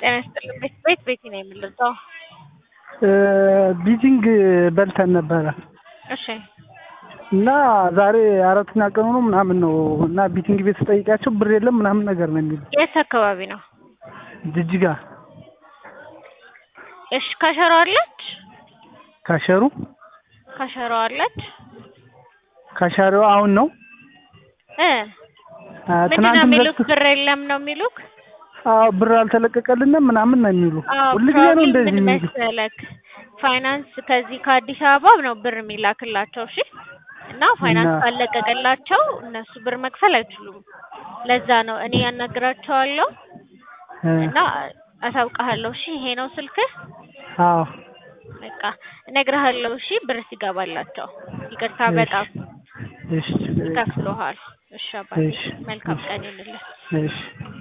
ጤና ይስጥልኝ። ቤት ቤት ቤቲ ነው የምልጠው። ቢጂንግ በልተን ነበረ እሺ እና ዛሬ አራተኛ ቀኑ ነው ምናምን ነው እና ቢቲንግ ቤት ስጠይቃቸው ብር የለም ምናምን ነገር ነው የሚሉ የት አካባቢ ነው? ጅጅጋ እሺ ካሸሮ አለች ካሸሩ ካሸሮ አለች ካሻሪዋ አሁን ነው እ አ፣ ምንድን ነው ትናንትም የሚሉክ? ለቅስ- ብር የለም ነው የሚሉክ? አዎ ብር አልተለቀቀልንም ምናምን ነው የሚሉ አዎ ሁልጊዜ ነው ፕሮብሌም እንደዚህ ምን የሚሉ መሰለክ፣ ፋይናንስ ከዚህ ከአዲስ አበባ ነው ብር የሚላክላቸው። እሺ እና ፋይናንስ እና- ካለቀቀላቸው እነሱ ብር መክፈል አይችሉም። ለዛ ነው እኔ ያናግራቸዋለሁ እ፣ እና አሳውቅሃለሁ። እሺ ይሄ ነው ስልክህ። አዎ በቃ እነግርሃለሁ። እሺ ብር ሲገባላቸው። ይቅርታ እሺ፣ በጣም እሺ ችግር የለም። ከፍሎሃል። እሺ አባቴ እሺ፣ መልካም እሺ። ቀን ይሁንልህ። እሺ